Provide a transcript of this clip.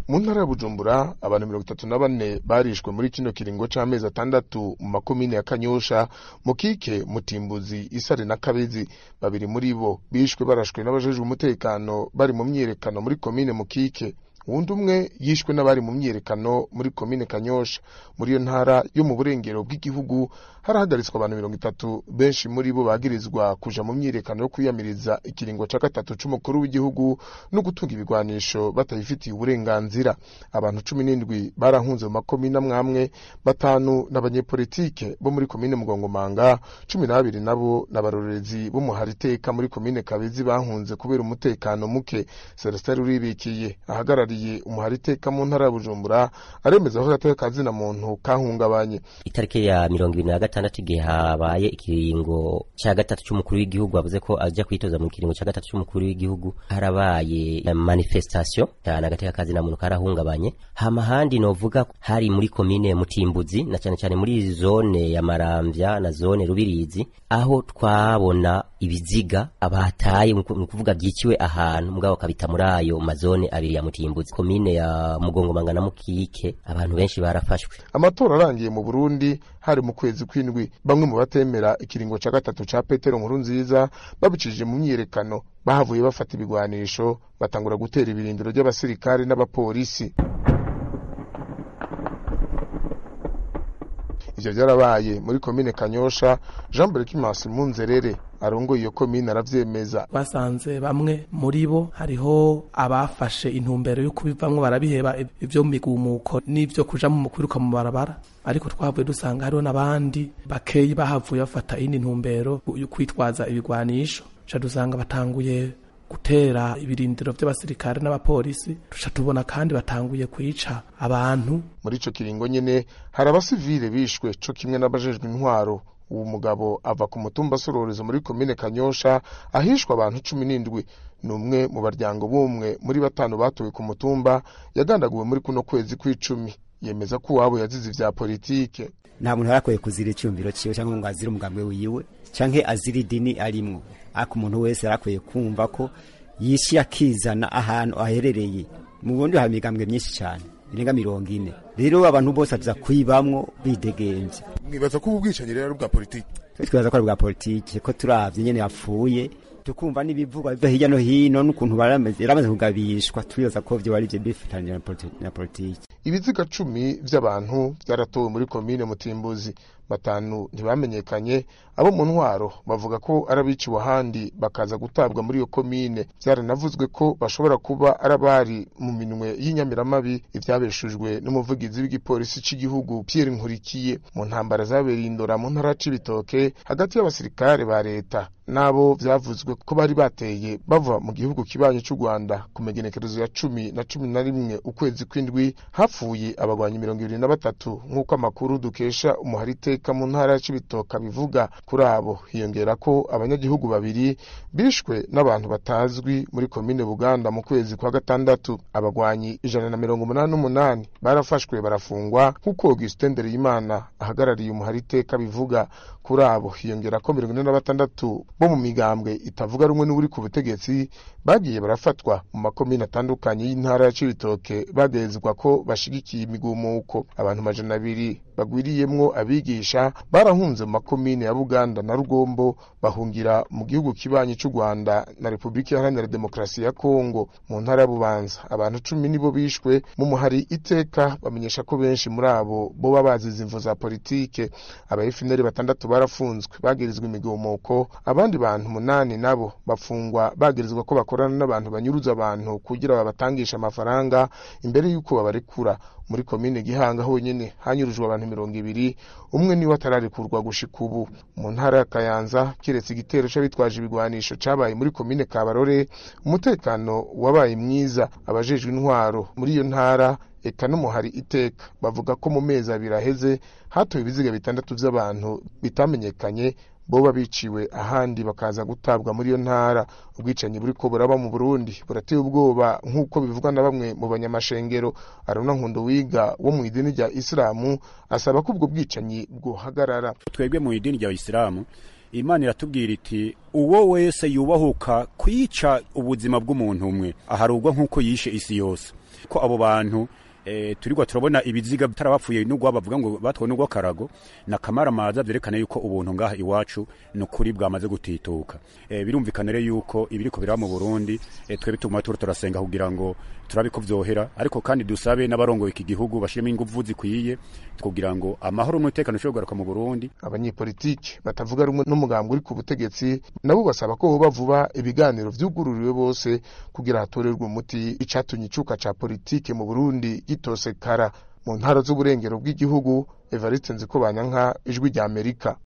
mu ntara ya bujumbura abantu mirongo itatu na bane barishwe muri kino kiringo c'amezi atandatu mu makomine ya kanyosha mukike mutimbuzi isare na kabezi babiri muri bo bishwe barashwe n'abajejwe umutekano bari mu myiyerekano muri komine mukike uwundi umwe yishwe n'abari mu myiyerekano muri komine kanyosha muri iyo ntara yo mu burengero bw'igihugu harahagaritswe abantu mirongo itatu benshi muri bo bagirizwa kuja mu myiyerekano yo kwiyamiriza ikiringo ca gatatu c'umukuru w'igihugu no gutunga ibigwanisho batayifitiye uburenganzira abantu cumi n'indwi barahunze mu makomine amwamwe batanu n'abanyepolitike bo muri komine mugongomanga cumi n'abiri nabo n'abarorerezi b'umuhariteka muri komine kabezi bahunze kubera umutekano muke celestin ruribikiye ahagarariye umuhariteka mu ntara ya bujumbura aremeza ko agateka kazina muntu kahungabanye itariki ya mirongo ibiri na gatandatu igihe habaye ikiringo cya gatatu cy'umukuru w'igihugu avuze ko ajya kwitoza mu kiringo cya gatatu cy'umukuru w'igihugu harabaye manifestation cyane agateka kazina muntu karahungabanye hama handi novuga hari muri komine mutimbuzi na cyane cyane muri zone ya maramvya na zone rubirizi aho twabona ibiziga abataye ni ukuvuga byiciwe ahantu mugabo kabita muri ayo mazone abiri ya mutimbuzi komine ya mugongomanga na mukike abantu benshi barafashwe amatora arangiye mu burundi hari mu kwezi kw'indwi bamwe mu batemera ikiringo ca gatatu ca petero nkuru nziza babicishije mu myiyerekano bahavuye bafata ibigwanisho batangura gutera ibirindiro ry'abasirikare n'abapolisi ivyo vyarabaye muri komine kanyosha jean berkimas munzerere arongoye iyo komine aravyemeza basanze bamwe muri bo hariho abafashe intumbero yo kubivamwo barabiheba ivyo mu migumuko n'ivyo kuja mu kwiruka mu barabara ariko twavuye dusanga hariho n'abandi bakeyi bahavuye bafata iyindi ntumbero yo kwitwaza ibigwanisho ca dusanga batanguye gutera ibirindiro vy'abasirikare n'abapolisi tuca tubona kandi batanguye kwica abantu muri ico kiringo nyene hari abasivile bishwe co kimwe n'abajejwe intwaro uwo mugabo ava ku mutumba sororezo muri komine kanyosha ahishwa abantu cumi n'indwi ni umwe mu baryango b'umwe muri batanu batowe ku mutumba yagandaguwe muri kuno kwezi kw'icumi yemeza ko uwabo yazize ivya politike nta muntu arakwiye kuzira icyumviro ciwe cyangwa ngo azire umugambi wiwe canke azira idini arimwo ariko umuntu wese arakwiye kumva ko yishi akizana ahantu aherereye mu bundi hari imigambwe myinshi cyane irenga mirongo ine rero abantu bose aza kwibamwo bidegenvya mwibaza ko ubu bwicanyi rero ari ubwa politike twibaza ko ari bwa politike ko turavye nyene yapfuye tukumva n'ibivugwa biva hirya no hino n'ukuntu yaramaze kugabishwa turibaza ko vyo bari vyo bifatanyije na politike ibiziga cumi vy'abantu vyaratowe muri komine mutimbuzi batanu ntibamenyekanye abo mu ntwaro bavuga ko ari abiciwe ahandi bakaza gutabwa muri iyo komine vyaranavuzwe ko bashobora kuba ari abari mu minwe y'inyamiramabi ivyabeshujwe n'umuvugizi w'igipolisi c'igihugu Pierre Nkurikiye mu ntambara zabereye indora mu ntara c'ibitoke hagati y'abasirikare ba leta nabo vyavuzwe ko bari bateye bava mu gihugu kibanyi c'u Rwanda ku megenekerezo ya cumi na cumi na rimwe ukwezi kw'indwi hapfuye abagwanyi mirongo ibiri na batatu nk'uko amakuru dukesha umuhariteka mu ntara ya Cibitoke bivuga kuri abo hiyongera ko abanyagihugu babiri bishwe n'abantu batazwi muri komine Buganda mu kwezi kwa gatandatu abagwanyi ijana na mirongo umunani n'umunani barafashwe barafungwa nk'uko Augustin Ndereyimana ahagarariye umuhariteka bivuga kuri abo hiyongera ko mirongo ine na batandatu bo mu migambwe itavuga rumwe n'uri ku butegetsi bagiye barafatwa mu makomine atandukanye y'intara ya Cibitoke bagezwa ko bashigikiye imigumuko abantu majana abiri bagwiriyemwo abigisha barahunze mu makomine ya Buganda na Rugombo bahungira mu gihugu kibanyi c'u Rwanda na Repubulika Iharanira Demokarasi ya Kongo mu ntara ya Bubanza abantu cumi nibo bishwe mu muhari iteka bamenyesha ko benshi muri abo boba bazize imvo za politike aba FNL batandatu barafunzwe bagirizwa imigumuko abandi bantu munani nabo bafungwa bagirizwa ko bakorana n'abantu banyuruza abantu kugira babatangisha amafaranga imbere y'uko babarekura muri komine Gihanga honyene hanyurujwe abantu mirongo ibiri umwe niwe atararekurwa gushika ubu mu ntara ya Kayanza kiretse igitero c'abitwaje ibigwanisho cabaye muri komine Kabarore umutekano wabaye mwiza abajejwe intwaro muri iyo ntara eka n'umuhari iteka bavuga ko mu mezi abiri aheze hatowe ibiziga bitandatu vy'abantu bitamenyekanye boba biciwe ahandi bakaza gutabwa muri iyo ntara ubwicanyi buriko buraba mu Burundi burateye ubwoba nk'uko bivugwa na bamwe mu banyamashengero Aruna Nkundo wiga wo mu idini rya Islamu asaba ko ubwo bwicanyi bwohagarara twebwe mu idini rya Islamu Imana iratubwira iti uwo wese yubahuka kwica ubuzima bw'umuntu umwe aharugwa nk'uko yishe isi yose ko abo bantu e, turigwa turabona ibiziga bitarabapfuye n'ugwa bavuga ngo batwawe n'ugwa karago na kamaramaza vyerekana yuko ubuntu ngaha iwacu nukuri bwamaze gutituka e, birumvikana rero yuko ibiriko biraba mu Burundi e, twebwe tuguma turo turasenga kugira ngo turabe ko vyohera ariko kandi dusabe n'abarongoye iki gihugu bashiremo inguvu zikwiye kugira ngo amahoro n'umutekano ushobore kugaruka mu Burundi abanyepolitiki batavuga rumwe n'umugambi uri ku butegetsi nabo basaba ko hoba vuba ibiganiro vyugururiwe bose kugira hatorerwe umuti icatumye icuka ca politike mu Burundi gitosekara mu ntara z'uburengero bw'igihugu Evariste Nzikobanyanka ijwi rya Amerika